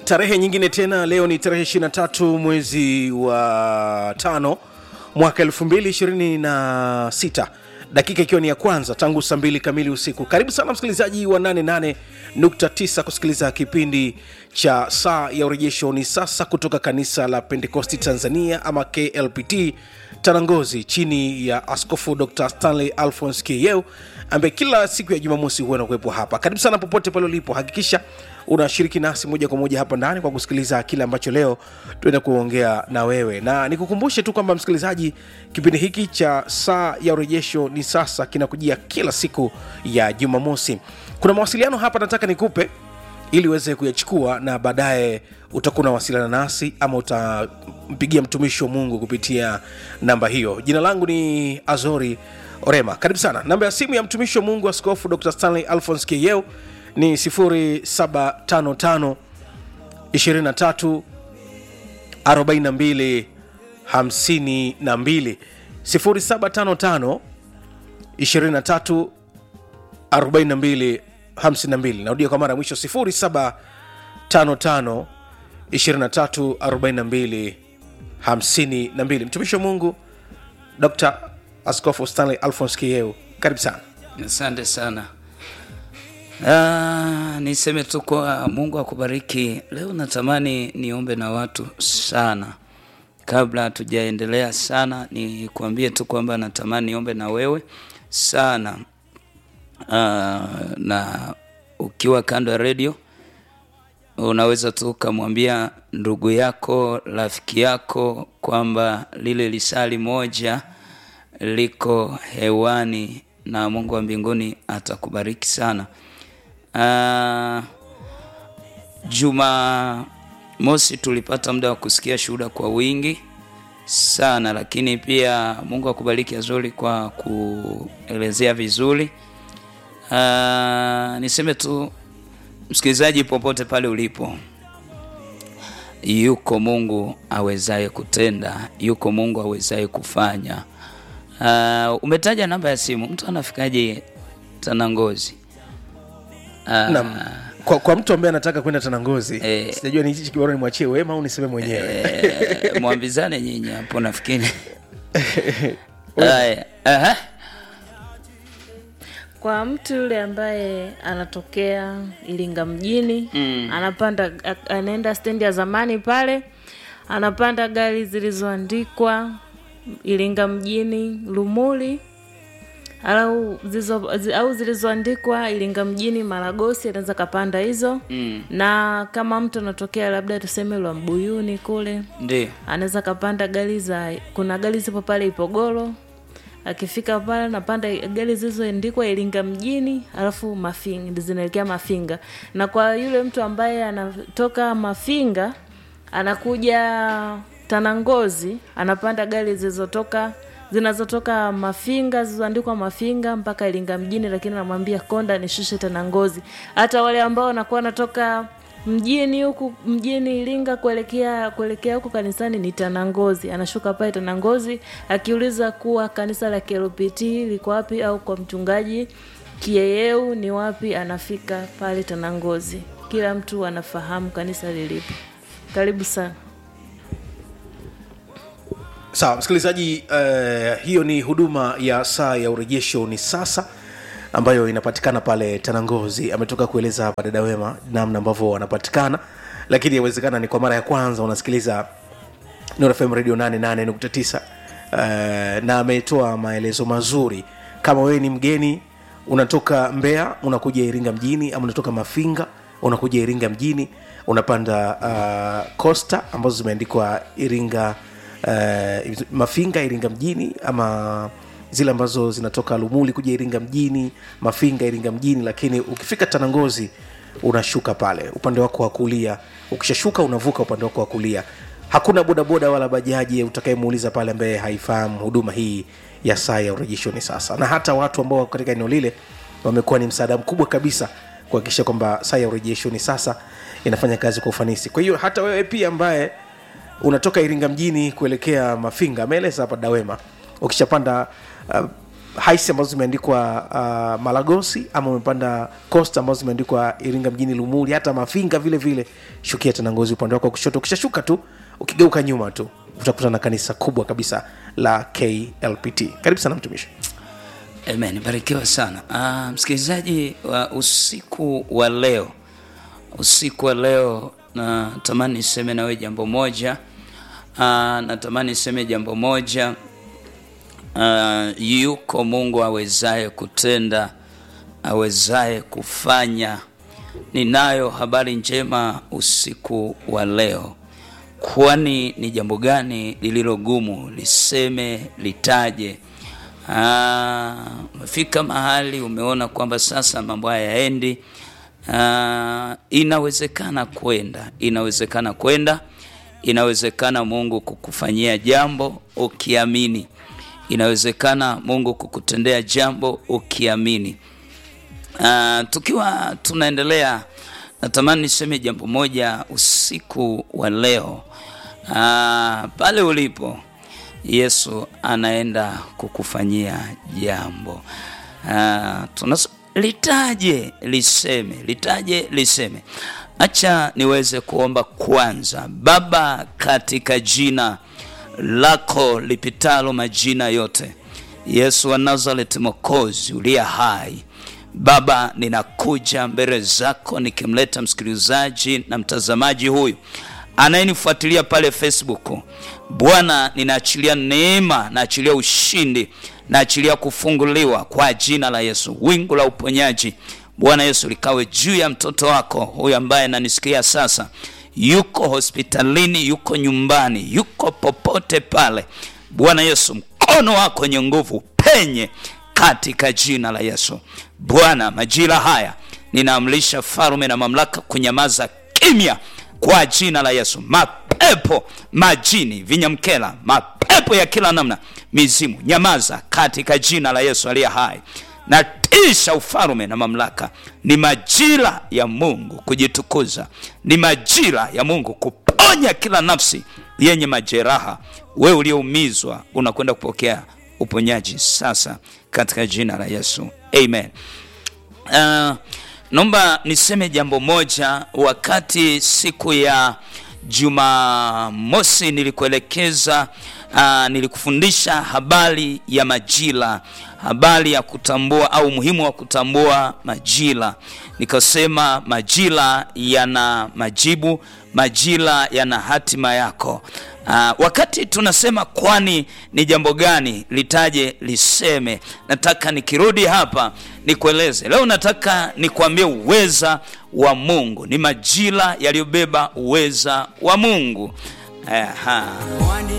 tarehe nyingine tena leo ni tarehe 23 mwezi wa tano mwaka 226 dakika ikiwa ni ya kwanza tangu saa mbili kamili usiku karibu sana msikilizaji wa 88.9 kusikiliza kipindi cha saa ya urejesho ni sasa kutoka kanisa la pentekosti tanzania ama klpt tanangozi chini ya askofu dr stanley alphons keyeu ambaye kila siku ya jumamosi huwa nakuwepo hapa karibu sana popote pale ulipo hakikisha unashiriki nasi moja kwa moja hapa ndani kwa kusikiliza kile ambacho leo tuenda kuongea na wewe na nikukumbushe tu kwamba msikilizaji kipindi hiki cha saa ya urejesho ni sasa kinakujia kila siku ya jumamosi kuna mawasiliano hapa nataka nikupe ili uweze kuyachukua na baadaye utakuwa unawasiliana nasi ama utampigia mtumishi wa mungu kupitia namba hiyo jina langu ni azori orema karibu sana namba ya simu ya mtumishi wa mungu askofu dr stanley alphons keyeu ni 0755 23 42 52 0755 23 42 52 narudia kwa mara ya mwisho 0755 23 42 52 mtumishi wa mungu dr askofu stanley alphons kieu karibu sana asante sana Ah, niseme tu kwa mungu akubariki leo natamani niombe na watu sana kabla hatujaendelea sana nikuambie tu kwamba natamani niombe na wewe sana Ah, na ukiwa kando ya redio unaweza tu ukamwambia ndugu yako rafiki yako kwamba lile lisali moja liko hewani na mungu wa mbinguni atakubariki sana uh, juma mosi tulipata muda wa kusikia shuhuda kwa wingi sana lakini pia mungu akubariki azuri kwa kuelezea vizuri uh, niseme tu msikilizaji popote pale ulipo yuko mungu awezaye kutenda yuko mungu awezaye kufanya uh, umetaja namba ya simu mtu anafikaje tanangozi uh, Naam. kwa, kwa mtu ambaye anataka kwenda tanangozi Eh. sijajua ni hichi kibarua nimwachie wema au niseme mwenyewe eh, mwambizane nyinyi hapo nafikiri Haya, aha. kwa mtu yule ambaye anatokea iringa mjini mm. anapanda a- anaenda stendi ya zamani pale anapanda gari zilizoandikwa iringa mjini lumuli au zizo, zi, au zilizoandikwa iringa mjini maragosi anaweza kapanda hizo mm. na kama mtu anatokea labda tuseme lwa mbuyuni kule ndio anaweza kapanda gari za kuna gari zipo pale ipogoro akifika pale napanda gari zilizoandikwa iringa mjini alafu mafinga zinaelekea mafinga na kwa yule mtu ambaye anatoka mafinga anakuja tanangozi anapanda gari zilizotoka zinazotoka mafinga zilizoandikwa mafinga mpaka iringa mjini lakini anamwambia konda nishushe tanangozi hata wale ambao wanakuwa wanatoka mjini huku mjini iringa kuelekea kuelekea huku kanisani ni tanangozi anashuka pale tanangozi akiuliza kuwa kanisa la klpt liko wapi au kwa mchungaji kieyeu ni wapi anafika pale tanangozi kila mtu anafahamu kanisa lilipo karibu sana sawa msikilizaji uh, hiyo ni huduma ya saa ya urejesho ni sasa ambayo inapatikana pale tanangozi ametoka kueleza hapa dada wema namna ambavyo wanapatikana lakini yawezekana ni kwa mara ya kwanza unasikiliza Nuru FM radio 88.9 uh, na ametoa maelezo mazuri kama wewe ni mgeni unatoka mbeya unakuja iringa mjini ama unatoka mafinga unakuja iringa mjini unapanda uh, costa ambazo zimeandikwa iringa uh, mafinga iringa mjini ama zile ambazo zinatoka lumuli kuja iringa mjini mafinga iringa mjini lakini ukifika tanangozi unashuka pale upande wako wa kulia ukishashuka unavuka upande wako wa kulia hakuna bodaboda wala bajaji utakayemuuliza pale ambaye haifahamu huduma hii ya saa ya urejeshoni sasa na hata watu ambao wako katika eneo lile wamekuwa ni msaada mkubwa kabisa kuhakikisha kwamba saa ya urejeshoni sasa inafanya kazi kwa ufanisi kwa hiyo hata wewe pia ambaye unatoka iringa mjini kuelekea mafinga ameeleza hapa dawema ukishapanda uh, haisi ambazo zimeandikwa uh, malagosi ama umepanda costa ambazo zimeandikwa iringa mjini lumuli hata mafinga vile vile shukia tena ngozi upande wako wa kushoto ukishashuka tu ukigeuka nyuma tu utakuta na kanisa kubwa kabisa la klpt karibu sana mtumishi Amen, barikiwa sana. Ah, msikilizaji wa usiku wa leo, usiku wa leo natamani niseme nawe jambo moja. Ah, natamani niseme jambo moja. Ah, yuko Mungu awezaye kutenda, awezaye kufanya. Ninayo habari njema usiku wa leo. Kwani ni jambo gani lililo gumu? Liseme, litaje? Ah, umefika mahali umeona kwamba sasa mambo haya yaendi. Ah, inawezekana kwenda, inawezekana kwenda, inawezekana Mungu kukufanyia jambo ukiamini, inawezekana Mungu kukutendea jambo ukiamini. Ah, tukiwa tunaendelea, natamani niseme jambo moja usiku wa leo. Ah, pale ulipo Yesu anaenda kukufanyia jambo. Ah, tunas litaje liseme, litaje liseme. Acha niweze kuomba kwanza. Baba, katika jina lako lipitalo majina yote, Yesu wa Nazareti, Mwokozi uliye hai Baba, ninakuja mbele zako nikimleta msikilizaji na mtazamaji huyu anayenifuatilia pale Facebook. Bwana, ninaachilia neema, naachilia ushindi, naachilia kufunguliwa kwa jina la Yesu. Wingu la uponyaji Bwana Yesu likawe juu ya mtoto wako huyu ambaye ananisikia sasa, yuko hospitalini, yuko nyumbani, yuko popote pale. Bwana Yesu, mkono wako wenye nguvu penye katika jina la Yesu. Bwana, majira haya ninaamrisha farume na mamlaka kunyamaza kimya kwa jina la Yesu. Mapepo majini, vinyamkela, mapepo ya kila namna, mizimu, nyamaza katika jina la Yesu aliye hai. Natisha ufalume na mamlaka. Ni majira ya Mungu kujitukuza, ni majira ya Mungu kuponya kila nafsi yenye majeraha. Wewe ulioumizwa unakwenda kupokea uponyaji sasa katika jina la Yesu, amen. Uh, naomba niseme jambo moja. Wakati siku ya Jumamosi nilikuelekeza, uh, nilikufundisha habari ya majira, habari ya kutambua au umuhimu wa kutambua majira. Nikasema majira yana majibu, majira yana hatima yako. Uh, wakati tunasema kwani ni jambo gani litaje liseme, nataka nikirudi hapa nikueleze leo, nataka nikuambie uweza wa Mungu. Ni majira yaliyobeba uweza wa Mungu. Aha.